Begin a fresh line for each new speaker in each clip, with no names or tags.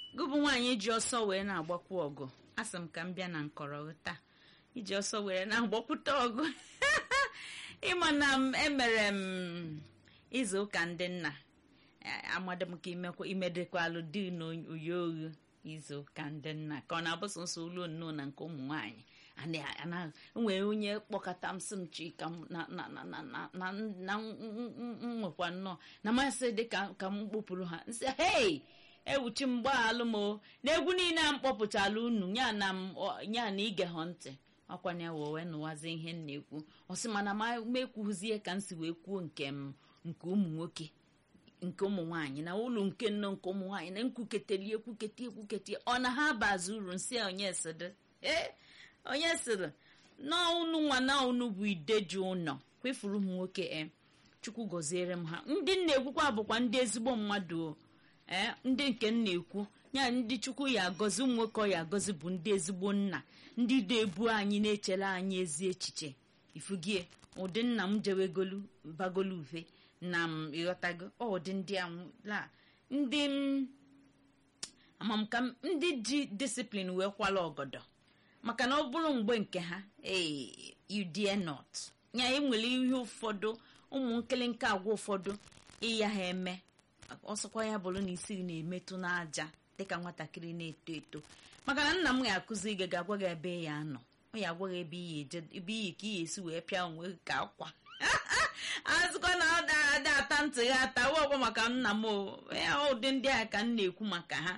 gụbụ nwaanyị ji ọsọ wee na-agbakwu ọgụ asị m ka m bịa na nkọrọ taa iji ọsọ were na-agbakwute ọgụ ịma na m emere m izu ụka ndị nna amadị m ka imekwa imedekwalụ di na oyi oghu izu ụka ndị nna ka ọ na-abụ sọsọ ụlọ nnọọ na nke ụmụ nwaanyị nwere onye kpọkọta m sị m chika na nwekwa nnọọ na masị dị ka m kpopụrụ ha nsị hei ewuchi m gbaalụ m o na egwu niile a m kpọpụtala unu ya na ya na ige ha ntị ọkwanye wee nụwazi ihe m na-ekwu ọsị mana m ekwuzie ka m si wee kwuo nke m nke ụmụ nwoke nke ụmụ nwaanyị na ụlọ nke nne nke ụmụ nwaanyị na nkwuketeli ekwukete ekwukete ọ na ha bazi uru nsị onye sịrị ee onye sịrị na unu nwa na unu bụ ideji ụlọ kwefuru m nwoke e chukwu gọziere m ha ndị m na-ekwukwa bụkwa ndị ezigbo mmadụ ee ndị nke m na-ekwu ya ndị chukwu ya agọzi ụmụ nwoke ya agọzi bụ ndị ezigbo nna ndị na-ebu anyị na-echere anyị ezi echiche ifugie ụdị nna m jewegolu bagolu uve na m ịghọtago ụdị ndị la ndị amamka ndị ji disiplin wee kwala ọgọdọ maka na ọ bụrụ mgbe nke ha ee you dare not ya enwere ihe ụfọdụ ụmụ nkịlịnka agwa ụfọdụ ịya ha eme ọsọkwa ya bụrụ na isi na-emetụ n'aja dịka nwatakịrị na-eto eto maka na nna m ga-akụzi gị ga-agwa gị ebe ya nọ ọ ya agwa gị ebe iyi ebe iyi ka iyi esi wee pịa onwe gị ka akwa azụkwa na ọ ada ata ntị gị ata ọgwa maka nna m ụdị ndị a ka m na-ekwu maka ha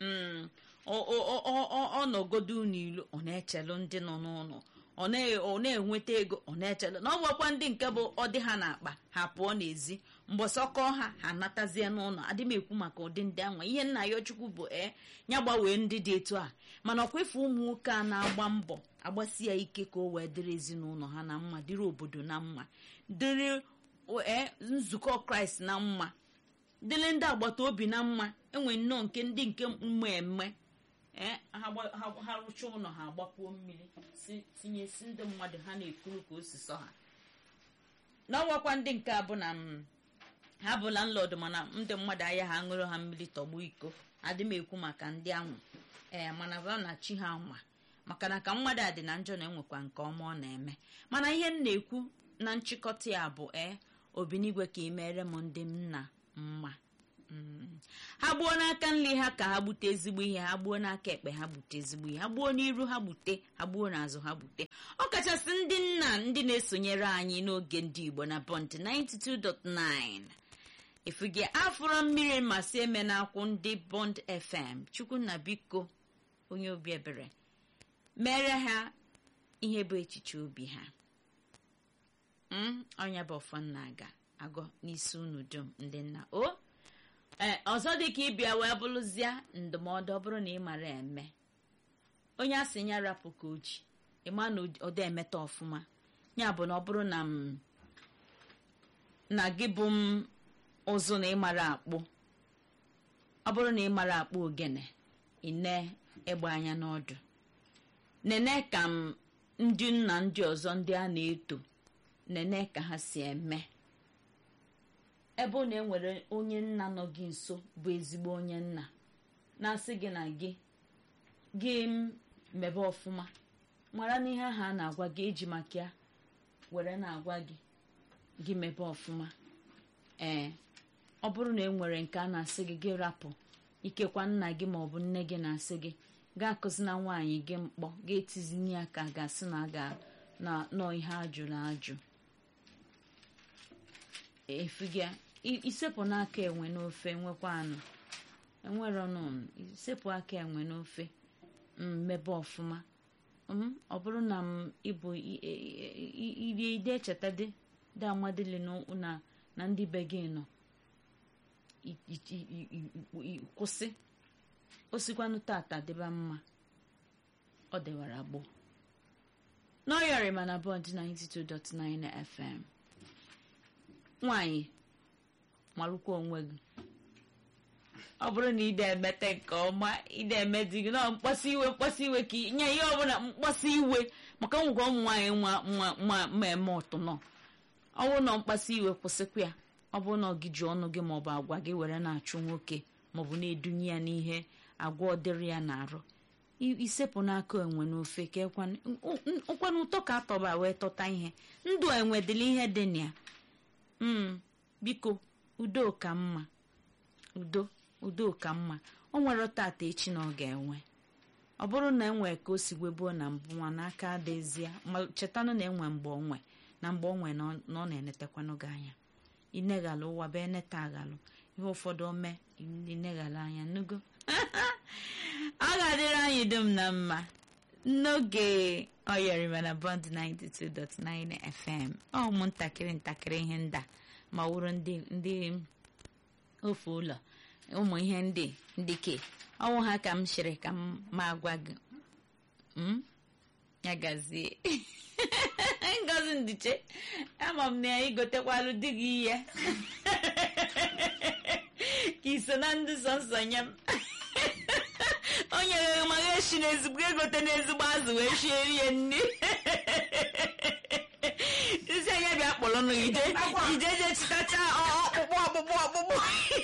ọ nọgodo n'ilu ọ na-echelụ ndị nọ n'ụlọ ọ na-enweta ego ọ na-echelụ na ọ gwakwa ndị nke bụ ọ dị ha n'akpa ha pụọ n'ezi mgbọsọkọ ha ha natazie n'ụlọ adị m ekwu maka ụdị ndị anwa ihe nna ya chukwu bụ ee ya gbanwee ndị dị etu a mana ọkwa ife ụmụ nwoke a na-agba mbọ agbasi ya ike ka o wee dịrị ezinụlọ ha na mma dịrị obodo na mma dịrị nzukọ kraịst na mma dịrị ndị agbata obi na mma enwe nnọọ nke ndị nke mma eme ha rụcha ụlọ ha agbapuo mmiri tinyesi ndị mmadụ ha na-ekuru ka o si sọ ha n'ọnwakwa ndị nke a bụ na ha bụ landlord mana ndị mmadụ ahịa ha ṅụrụ ha mmiri tọgbu iko adị m ekwu maka ndị anwụ ee mana ba na chi ha ma maka na ka mmadụ a dị na njọ na-enwekwa nke ọma ọ na-eme mana ihe m na-ekwu na nchịkọta ya bụ ee obinigwe ka ị mere m ndị m nna mma ha gbuo n'aka nri ha ka ha gbute ezigbo ihe ha gbuo n'aka ekpe ha gbute ezigbo ihe ha gbuo n'iru ha gbute ha gbuo n'azụ ha gbute ọ kachasị ndị nna ndị na-esonyere anyị n'oge ndị igbo na bọnt 92.9 efuge afụrọ mmiri masị eme na-akwụ ndị bond fm chukwunna biko onye obi ebere mere ha ihe bụ echiche obi ha ọnya bụ ọfọ nna aga agọ n'isi unu dum ndị nna o ee ọzọ dị ka ịbịa wee bụrụzie ndụmọdụ ọ bụrụ na ị mara eme onye a sị ya rapụ ka o ji ịma na ọda emeta ọfụma ya bụ na ọ bụrụ na m na gị bụ m ụzụ na ịmara akpụ ọ bụrụ na ịmara akpụ ogene ine egbe anya n'ọdụ nene ka m ndị nna ndị ọzọ ndị a na-eto nene ka ha si eme ebe ọ na-enwere onye nna nọ gị nso bụ ezigbo onye nna na-asị gị na gị gị mebe ọfụma mara na ihe ahụ a na-agwa gị eji maka ya were na-agwa gị gị mebe ọfụma ee ọ bụrụ na enwere nke a na-asị gị gị rapụ ikekwa nna gị ma ọ bụ nne gị na-asị gị gaa akụzina nwaanyị gị mkpọ ga-etizini ya ka ga-asị na aga na nọ ihe ajụrụ ajụ efuga isepụ n'aka enwe n'ofe nwekwa anụ enwere ọnụ isepụ aka enwe n'ofe mmebe ọfụma ọ bụrụ na m ịbụ iri ide echeta dị dị amadịli na na ndị be gị nọ kwụsị osikwanụ tata dịba mma ọ dịwara gboo n'ọyọrị mana bọd 92.9 FM nwanyị malụkwa onwe gị ọ bụrụ na ide emete nke ọma ide eme di gị na mkpọsi iwe mkpọsi iwe ka nye ihe ọbụla mkpọsi iwe maka nwekwa ụmụ nwaanyị nwa ma eme ọtụnọ ọ bụrụ na mkpasi iwe kwụsịkwa ya ọ bụrụ na ọ gị ji ọnụ gị maọbụ agwa gị were na-achụ nwoke maọbụ na-edunye ya n'ihe agwa ọdịrị ya na-arụ isepụ n'aka enwe n'ofe ka ụkwanụ ụtọ ka atọba wee tọta ihe ndụ enwe dịla ihe dị na ya biko udo ka mma udo udo ka mma o nwere tata echi na ọ ga-enwe ọ bụrụ na enwe ka o si webuo na mbụ nwa n'aka adịzie ma chetanụ na enwe mgbe onwe na mgbe onwe na ọ na-enetakwanụ gị anya ineghala ụwa bụ eneta aghalụ ihe ụfọdụ ome ineghala anya nugo ọ ga-adịrị anyị dum na mma n'oge ọyọrịma na bond 92.9 fm ọ ụmụntakịrị ntakịrị ihe nda ma wụrụ ndị ndị ofe ụlọ ụmụ ihe ndị ndị ke ọnwụ ha ka m shiri ka m ma gwa gị ya gazie ngozi ndiche ama m na ya igotekwalụ di gị ihe ka iso na ndị sọnsọ nye m o nyere maka eshi n'ezigbo egote n'ezigbo azụ wee shie rie nri isi anya bịa kpọrọ nụ ije ije je chịtacha ọkpụkpụ ọkpụkpụ ọkpụkpụ